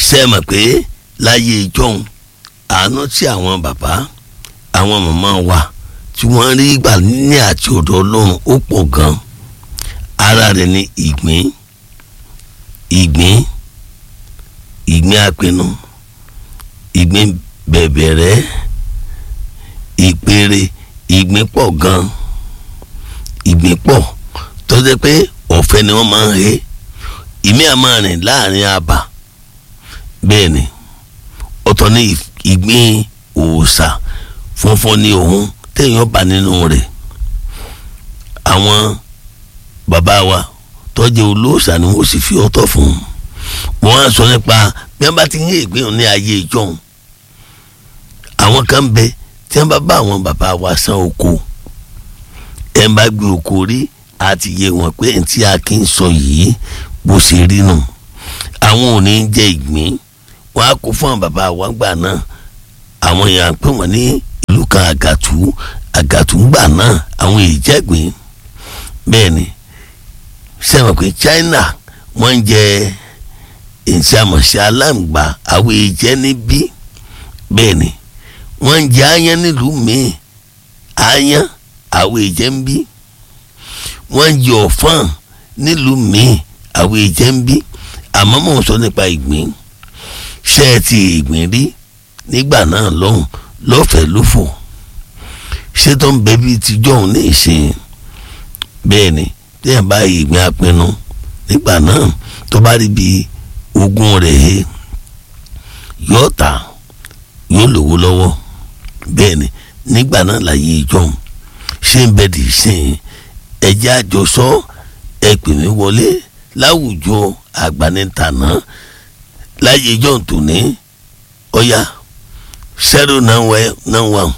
ṣe é mọ̀ pé láyé ìjọ́un àánú tí àwọn bàbá àwọn màmá wa tí wọ́n rí gbà ní àti ọ̀dọ̀ ọlọ́run ó pọ̀ gan ara rẹ̀ ní ìgbín ìgbín ìgbín apinnu ìgbín bẹ̀bẹ̀rẹ̀ ìpèrè ìgbín pọ̀ gan ìgbín pọ̀ tó jẹ́ pé ọ̀fẹ́ ni wọ́n máa ń he ìmí àmọ́ rìn láàrin àbà bẹ́ẹ̀ ni ọ̀tọ̀ ní ìgbín òòṣà funfun ní òun téèyàn bá nínú rẹ̀ àwọn bàbá wa tọ́jú olóòṣà ni wọ́n sì fi ọ̀tọ̀ fún un wọ́n á sọ nípa bí wọ́n bá ti ń yé ìgbín ní ayé ìjọ́un àwọn kan bẹ tí wọ́n bá bá àwọn bàbá wa san oko ẹ̀ ń bá gbé oko rí àti yé wọn pé ntí a kì í sọ yìí bó ṣe rí nù àwọn ò ní jẹ ìgbín wọn á kó fún àwọn bàbá wa gbà náà àwọn èèyàn pè wọn ní ìlú kan àgàtú àgàtú gbà náà àwọn ìjẹgbìn bẹ́ẹ̀ ni sẹ́wọ̀n pé China wọ́n ń jẹ ìṣàmọ̀ṣẹ́ aláǹgbá àwọn ìjẹ́ níbí bẹ́ẹ̀ ni wọ́n ń jẹ aáyán nílùú míì aáyán àwọn ìjẹ́ ń bí wọ́n ń jẹ ọ̀fọ́n nílùú míì àwọn ìjẹ́ ń bí àmọ́ mò ń sọ nípa ìgbín ṣé ẹ ti ìgbín rí nígbà náà lọ́hùn lọ́fẹ̀ẹ́ lófò ṣé tó ń bẹ bíi tijọ́ òun ní ìsìn bẹ́ẹ̀ ni téèyàn bá ìgbín apinnu nígbà náà tó bá rí bíi ogún rẹ̀ he yóò tà yóò lówó lọ́wọ́ bẹ́ẹ̀ ni nígbà náà láyé ìjọ́ ṣé ń bẹ dì í sìn ẹ̀jẹ̀ àjọsọ ẹ pè mí wọlé láwùjọ àgbànitànà láyé ìjọ tòní ọ̀yà zero nine one nine one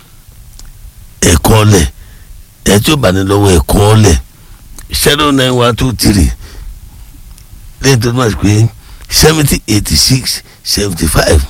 ẹ̀kọ́ lẹ̀ ẹ̀ tí ó bá ní lọ́wọ́ ẹ̀kọ́ lẹ̀ zero nine one two three lẹ́yìn tó máa pé seventy eighty six seventy five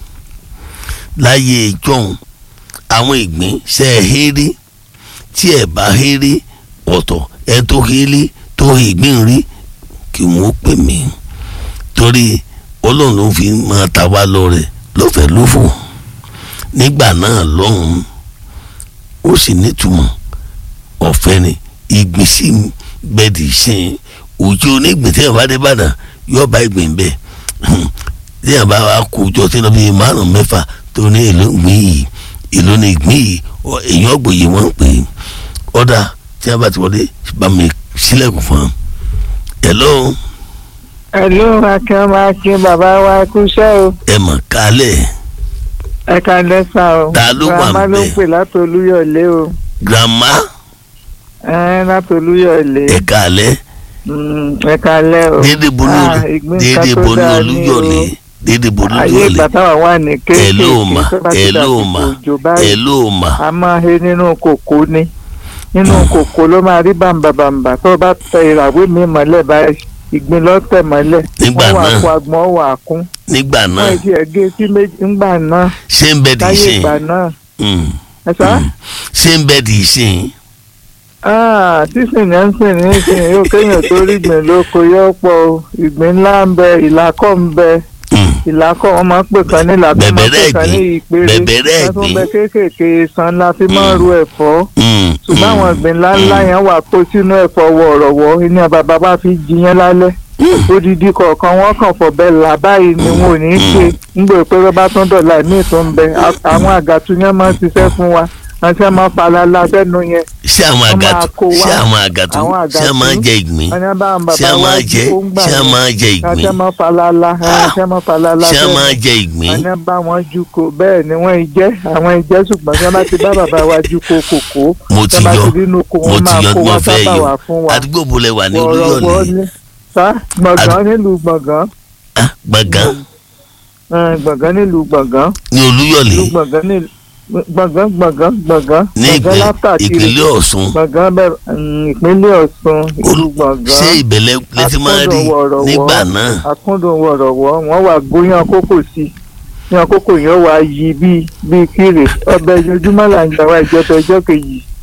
láyé ìjọ́un àwọn ìgbín ṣe é hẹ́rí tí ẹ̀ bá hẹ́rí ọ̀tọ̀ ẹ̀ tó hẹ́rí tó ìgbín rí kí wọ́n pè mí torí ọlọ́run ló fi máa ta wá lọ́rẹ lọ́fẹ̀ẹ́ lófò nígbà náà lọ́hùn-ún ó sì nítumọ̀ ọ̀fẹ́ ni ìgbín sí bẹ́ẹ̀dì sìn òjò onígbìn tí yàrá bá dé bàdàn yóò bá ìgbín bẹ́ẹ̀ tí yàrá bá kó jọ tí wọ́n fi márùn mẹ́fà tó ní èlò ìgbín yìí èlò ní ìgbín yìí èèyàn gbòye wọ́n ń pè é ọ̀dà tí yàrá bá ti wọlé bá mi sílẹ̀kùn fún un. hello ẹ̀lú akínọ́mọ akín bàbá wa kúṣẹ́ o ẹ mọ̀ kálẹ̀ ẹ ká lẹ́sà o Ta ló wà grandma ló ń ńbẹ̀? pè látolúyọ̀lé o grandma ẹ látolúyọ̀lé ẹ kálẹ̀ Mm, ẹ ká lẹ́ o dédé bolú Ah, ìgbín kan dédé tó bolú dáa ní olúyọ̀lé o. dédé bolú ayé olúyọ̀lé ìgbà táwa wà ní ẹ ló mà kéékèèké tó bá ti ẹ ló dàsìkò mà òjò ẹ báyìí ló mà a máa he nínú kòkó ni nínú kòkó ló máa rí bàǹbàǹbà tó bá tẹ ìràwé mi mọ́lẹ̀ báyìí ìgbín lọ́tẹ̀ mọ́lẹ̀ Nígbà wọ́n wà náà. kó agbọ̀n wà kún nígbà náà wọ́n ti ẹ̀gẹ́ sí méjì ńgbà náà ṣé ń bẹ dì í láyé sìn ìgbà náà Mm, ẹ sá. mm. ṣé ń bẹ dì í sìn Ah, sísìn yẹn ń sìn ní ìsìn yóò kéèyàn tó rí ìgbín lóko yóò pọ̀ o ìgbín ńlá ń bẹ ìlàkọ̀ ń bẹ Mm, ìlàkọ̀ wọn máa ń pè kan ní ìlàkọ̀ máa ń pè Bẹ̀bẹ̀rẹ̀ kan ní ìgbín, ìpèrè bẹ̀bẹ̀rẹ̀ wọ́n tún bẹ ìgbín. kéékèèké san la fi máa ń ru ẹ̀fọ́ mm, ṣùgbọ́n mm, àwọn ìgbín ńláńlá yẹn wà kó sínú ẹ̀fọ́ wọ̀rọ̀wọ́ iná bàbá bá fi jiyàn lálẹ́ odidi kọ̀ọ̀kan wọ́n kàn fọ̀bẹ là báyìí ni wọn ò ní í ṣe nígbà pé wọ́n bá tún dọ̀là míì tó ń bẹ A- àwọn àgàtú yẹn máa ń ṣiṣẹ́ fún wa àti ẹ̀ máa falala sẹ́nu yẹn ṣé àwọn wọ́n máa àgàtú kó wá. ṣé àwọn àgàtú Àwọn ṣé a máa àgàtú. jẹ ìgbín wọ́n ní bá àwọn ṣé a bàbá wa máa jẹ jí kó ń gbà ṣé a yẹn máa jẹ àti ẹ̀ ìgbín máa falala àti ẹ̀ máa falala ṣé a sẹ́nu máa jẹ ìgbín wọ́n ní bá wọn ju ko bẹ́ẹ̀ ni wọ́n ì jẹ́ àwọn ì jẹ́ ṣùgbọ́n tí wọ́n bá ti bá bàbá wa ju ko kòkó mo tí ti wọ́n bá yọ ti rí inú ko mo wọ́n ti máa yọ kó tí wá mo fẹ́ sábà yọ wá fún wa àdúgbò bo lẹ wà ní wọ̀rọ̀wọ́ olúyọ̀lé ní sá gbọ̀ngàn nílùú gbọ̀ngàn Ah, gbọ̀ngàn Eh, gbọ̀ngàn nílùú gbọ̀ngàn ní olúyọ̀lé nílùú gbọ̀ngàn nílùú gbọ̀ngàn gbọ̀ngàn gbọ̀ngàn ní gbọ̀ngàn ìpín- látàkiri ìpínlẹ̀ Ọ̀ṣun gbọ̀ngàn bẹ́ẹ̀ mm, ìpínlẹ̀ Ọ̀ṣun ìlú gbọ̀ngàn ṣé ìbẹ̀lẹ̀ lẹ́tí máa rí Akúndùn wọ̀rọ̀wọ́. nígbà náà akúndùn wọ̀rọ̀wọ́ wọ́n wà gbóyàn kókò sí yan kókò yẹn wà yí bíi bíi kírè ọbẹ̀ ojoojúmọ́ là ń gbà wá ìjọba ẹjọ́ kejì Mm,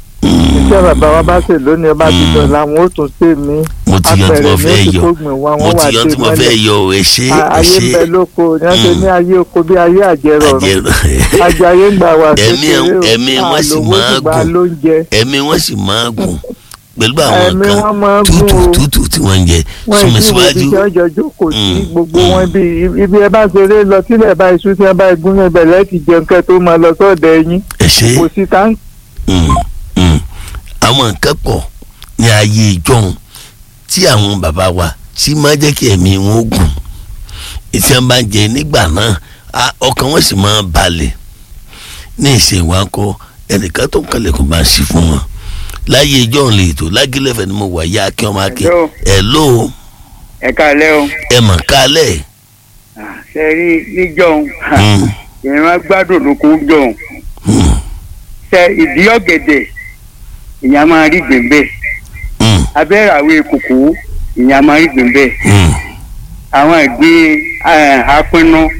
iṣẹ́ bàbá wa bá ṣe lónìí ọba ti dọ̀la wọn ó tún ṣe mí mo ti yọ tí mo fẹ́ ní yọ oṣù tó gbìn wá mo wọn wà ti yọ dé tí mo fẹ́ mọ́lẹ̀ yọ ẹ ṣe ẹ ayé ń ṣe bẹ lóko ní wọ́n ṣe ní ayé oko bí ayé àjẹrọ̀rùn àjẹrò ajayi ń gbà wá Ẹ̀mí- kékeré o ẹ̀mí wọn sì àlòwò máa ṣùgbọ́n gùn. lóúnjẹ ẹ̀mí wọn sì máa gùn pẹ̀lú àwọn ẹ̀mí nǹkan wọn máa gùn tútù o tútù tí wọ́n ń jẹ wọ́n súnmi ìdí wo síwájú ibi tí wọ́n jọ jókòó sí Mm, gbogbo mm. wọn bí ibi ẹ bá ṣeré lọ sílẹ̀ bá iṣu tí wọ́n bá gún ní ibẹ̀ lẹ́ẹ̀tì jẹun kẹ́ tó máa lọ sọ́ọ̀dẹ̀ ẹyin ẹ ṣe kò sí táǹkì Mm, mm. àwọn nǹkan pọ̀ ní ayé ìjọhun tí àwọn bàbá wa tí máa jẹ́ kí ẹ̀mí wọn ó gùn ìtí wọn bá ń jẹ nígbà náà a- ọkàn wọn sì máa balẹ̀ ní ìṣèwákọ ẹnìkan tó ń kalẹ̀ kó máa ṣí fún wọn láyé ìjọhun lè tó lágílẹ̀fẹ̀ ni mo wà yá kí wọ́n máa kí Hello. ẹ̀ ló ẹ káalẹ́ o ẹ̀ mọ̀ kálẹ̀ ṣe rí níjọ́un Mm, èèyàn máa gbádùn lóko jọ̀hún mm, ṣe ìdí ọ̀gẹ̀dẹ̀ èèyàn máa rí gbèǹbẹ̀ mm, abẹ́ràwé kòkó èèyàn máa rí gbèǹbẹ̀ mm. àwọn ìgbín eh, apinnu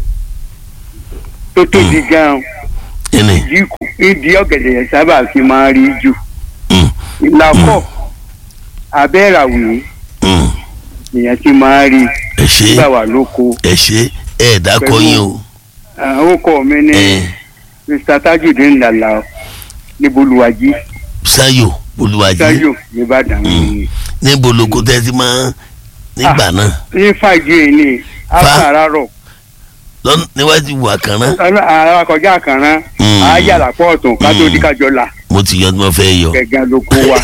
tó tóbi gan ẹnì ìdí kù- ìdí ọ̀gẹ̀dẹ̀ yẹn sábà fi máa rí jù mm, ìlàkọ̀ abẹ́ràwé mm. èèyàn ti máa rí ẹ ṣe nígbà wà lóko ẹ ṣe ẹ dákọ yín o àwọn ọkọ mi ní ẹ mr tajudeen lala níbolúwàjí Ṣayọ̀ Olúwàjí tayo nìbàdàn Mm. níbo lóko tẹ́tí máa nígbà náà ní fàájì yìí ni àkàràrọ̀ lọ́n- níwájú wà kan náà àwọn akọjá àkàrà Mm. àyàlà pọ̀ọ̀tún kátó Mm. díkàjọ là mo ti yọ tí mo fẹ́ yọ gẹ̀gẹ́ ló kó wa.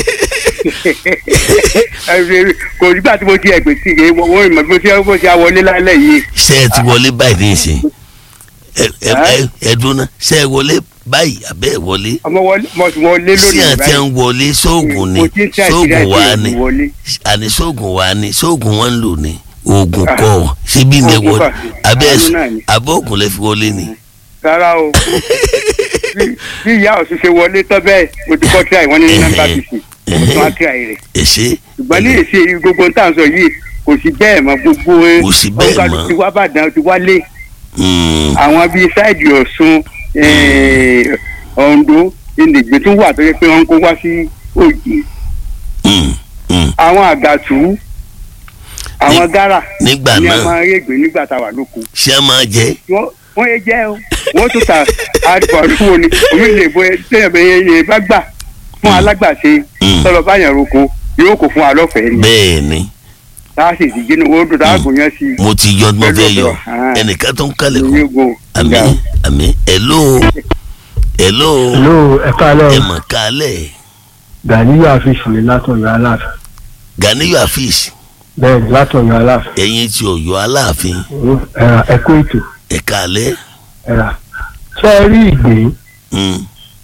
kò nígbà tí mo ti ẹ̀gbẹ́ sí i wọ́n ìmọ̀ bí mo ti bó ti wọlé lálẹ́ yìí ṣé ẹ ti wọlé báyìí ní ìsìn ẹ ẹ ẹ ẹ dúró náà ṣé ẹ wọlé báyìí àbẹ́ ẹ wọlé ọmọ wọlé mo ti wọlé sí lónìí àti ẹ ń wọlé sóògùn ni mo ti ń tẹ́ sóògùn àṣírí wa àti ni ìlú wọlé. àní sóògùn wa ni sóògùn wọn ń lò ní oògùn Ah. kọ síbí ni ẹ Oògùn wọlé kọ́. abẹ́ Àánú náà ni. abẹ́ òògùn lẹ fi wọlé ni. rárá o bí bí ìyá ọ̀sùn ṣe wọlé tọ́ bẹ́ẹ̀ mo ti kọ́ tíráì wọ́n ní nọ́mbà Ẹhẹ́. bìsì mo tún wá tíráì rẹ̀ ẹ ṣe ṣùgbọ́n ní èsì gbogbo tá à ń sọ yìí kò sí bẹ́ẹ̀ mọ́ gbogbo ẹ Kò sí bẹ́ẹ̀ ọ̀gá mọ́. ti wá bàdàn ti wálé Mm, àwọn bíi sáìdì ọ̀ṣun eh, oǹdó ìnìgbè tún wà tó yẹ pé wọ́n ń kó wá sí òjì mm, mm. àwọn àgàtú àwọn gárà nígbà ní a náà máa rí ègbè nígbà tá a wà lóko ṣé a máa jẹ wọ́n wọ́n yé jẹ́ o wọ́n tún ta àdìbọ̀dúnwó ni omi lè bọ tẹ́yẹ̀ bẹ́ẹ̀ yẹn bá gbà fún alágbàṣe Mm. tọ́lọ̀ báyàn roko yóò kó fún alọ́fẹ̀ẹ́ ni bẹ́ẹ̀ ni tá a sì ti jẹ́ ní owó dùn dáàbò yẹn sí mo ti yọ tí mo Pẹ̀lú fẹ́ yọ ọ̀dọ̀, ah. ẹnìkan tó ń kálẹ̀ kù ìyẹn go àmì àmì hello hello hello ẹ káalẹ́ ẹ o mọ̀ kálẹ̀ Ganiyu àfíìsì ni látọ̀yọ̀ aláàfin Ganiyu Afeez bẹ́ẹ̀ ni látọ̀yọ̀ aláàfin ẹ̀yin tí Ọ̀yọ́ Aláàfin ẹ̀rà ẹ̀kọ́ ètò ẹ kálẹ̀ ẹ̀rà ṣé ẹ rí ìgbín Mm,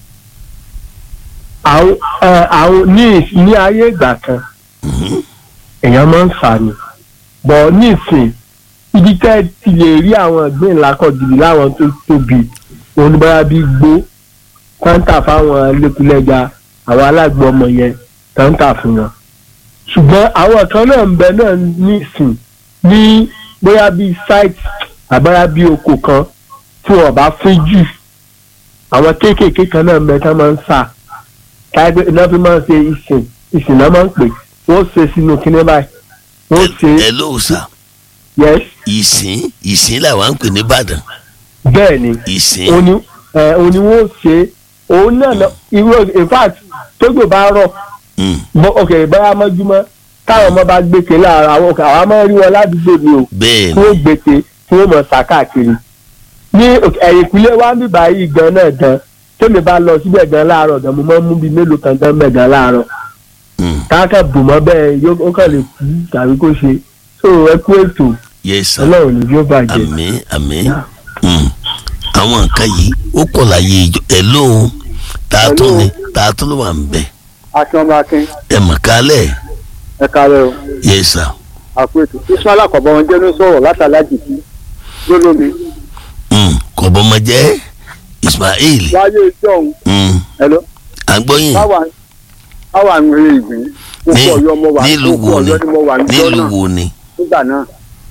àwọn ẹ, àwọn ní ìs- ní ayé ìgbà kan mhm, èèyàn máa ń fà ní bọ̀ nísìn ibi tẹ́ ẹ ti lè rí àwọn ìgbín ńlá kan gidi láwọn tó tóbi oníbàárà bíi gbó kọ́ńtà fáwọn lẹ́kùlẹ́jà àwọn alágbó ọmọ yẹn kọ́ńtà fún wọn ṣùgbọ́n àwọn kan náà ń bẹ náà nísìn ní bóyá bíi site àbára bíi oko kan tí wọn bá fín jù àwọn kéékèèké kan náà ń bẹ tán máa ń sà káyọ̀ iná fi máa ń ṣe ìsìn ìsìn náà máa ń pè wọ́n ṣe sínú kíní báyìí wọ́n ṣe hello sà yes ìsìn ìsìn làwọn ń pè ní Ìbàdàn bẹ́ẹ̀ ni ìsìn òní ẹ̀ òní wọ́n ṣe òun náà lọ irú in fact tógbò bá rọ̀ Mm, bọ́ òkè báyà mọ́júmọ́ táwọn ọmọ bá gbèsè láàárọ̀ àwọn òkè àwọn máa ń rí wọn ládùúgbò ni o bẹ́ẹ̀ tí ni wọ́n gbèsè tí wọ́n mọ̀ sá káàkiri ní òkè- ẹ̀yìnkùlé wa ń bíbá yìí gan náà gan tómi bá lọ síbẹ̀ gan láàárọ̀ gan mo máa ń mú bíi mélòó kan gan bẹ̀ gan láàárọ̀ Mm, káàkà bù mọ́ bẹ́ẹ̀ yóò ó kàn lè kú tàbí kó ṣe so ẹ kú ètò yes sir ọlọ́run ní yóò bàjẹ́. àmín àmín Mm, àwọn nǹkan yìí ó kọ̀ láyé ìjọ hello tààtún Hello. ni tààtún ló wà ń bẹ̀ akínọba akin ẹ mọ̀ kálẹ̀ ẹ kárẹ́ o yes sir àpètù ismail akọ̀bọ wọn jẹ́ ní sọ̀rọ̀ látàlájì sí lólómi Mm, kọ̀bọ̀mọjẹ́ Ismail wáyé ìjọ́hun Mm, ẹ̀lọ́ àgbọ̀yìn báwa báwa ń rí ìgbín ní kókó ọ̀yọ́ mo wà nílùú kókó wo ni ọ̀yọ́ ni mo wà níjọ́ nílùú náà wo ni nígbà náà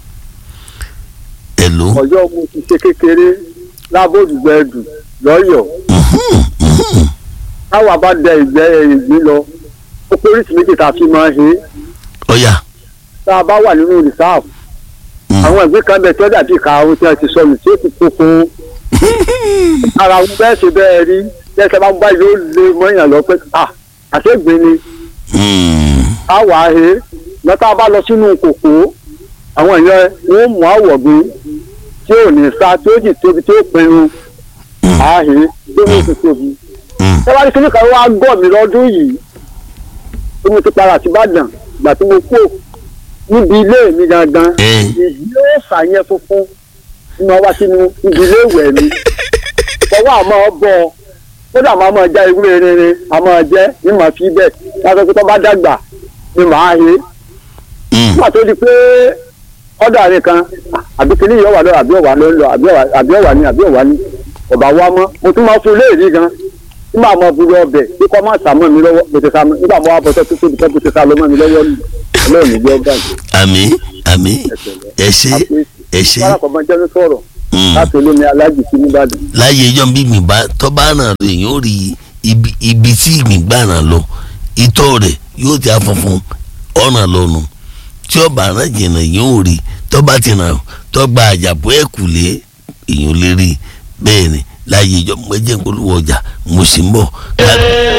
hello ọ̀yọ́ mo ti ṣe kékeré lábòdùgbẹ́dù lọ́yọ̀ọ́ Mhm, mhm. táwa bá dẹ ìgbẹ́ ìgbín lọ ó pé oríṣi méjì tá a fi máa he ọ̀yà tá a bá wà nínú rìsáàfù Mm. àwọn ìgbín kan bẹ tí ó dàbí ìka ohun tí a ti sọnù tí ó ti kókó ara wọn bẹ́ẹ̀ ṣe bẹ́ẹ̀ rí tẹ́sẹ̀ bá ń bá yóò lé mọ́yàn lọ pé à àṣegbè ni Mm. a wà á he lọ́tà bá lọ sínú kòkó àwọn èèyàn wọn mú àwọ̀gbìn tí ò ní sá tí ó jì tóbi tí ó pinnu à á he tó ní ti tóbi. Mm. tẹ́wá ní kíní kan wá gọ̀ mí lọ́dún yìí tí mo ti para sí Ìbàdàn ìgbà tí mo kú níbi ilé mi gangan Eh. ìdí ó ṣàyẹn funfun tí mo wá sínú ibi ilé ìwẹ̀ mi fọwọ́ àmọ́ bọ̀ kódà máa máa já ewúrẹ́ rere àmọ́ jẹ́ ní màá fi bẹ́ẹ̀ láti pé tó bá dàgbà ni màá he Mm. nígbà tó di pé ọ̀dà rẹ̀ kan àbí kìnìún yóò wà lọ àbí ọ̀wà ló ń lọ àbí ọ̀wà àbí ọ̀wà ni àbí ọ̀wà ni ọ̀bà wa mọ́ mo tún máa fún léèrí gan nígbà mo bu ọbẹ̀ bí kò má sàmọ́ mi lọ́wọ́ bó ti sá mi nígbà mo wá bọ́ tó tóbi tó bó ti sá lọ mọ́ mi lọ́wọ́ ni ọlọ́run ìjọ gbà yìí. àmì àmì ẹ ṣé ẹ ṣé wàhálà kan máa jẹ́ ní sọ̀rọ̀ Mm. láti olómi alájì sí nìbàdàn. láyé ẹjọ́ bí ìgbìn bá tọ́ bá ràn lọ èèyàn ó rí ibi ibi tí ìgbìn gbà ràn lọ itọ́ rẹ̀ yóò ti afọ̀fun ọ̀ràn lọ́nu tí ọba ràn jìnnà èèyàn ò rí tọ́ bá ti ràn tọ́ gba àjàpọ̀ ẹ̀kúlé èèyàn lè rí bẹ́ẹ̀ ni láyé ẹjọ́ mo jẹ́ polówó ọjà mo sì ń bọ̀ ká-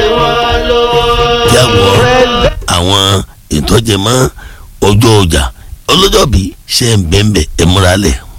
kí àwọn àwọn ìtọ́jẹmọ́ ọjọ́ ọjà ọlọ́jọ́ bí ṣe ń bẹ́ẹ̀ bẹ́ẹ̀ ẹ̀ múra lẹ̀.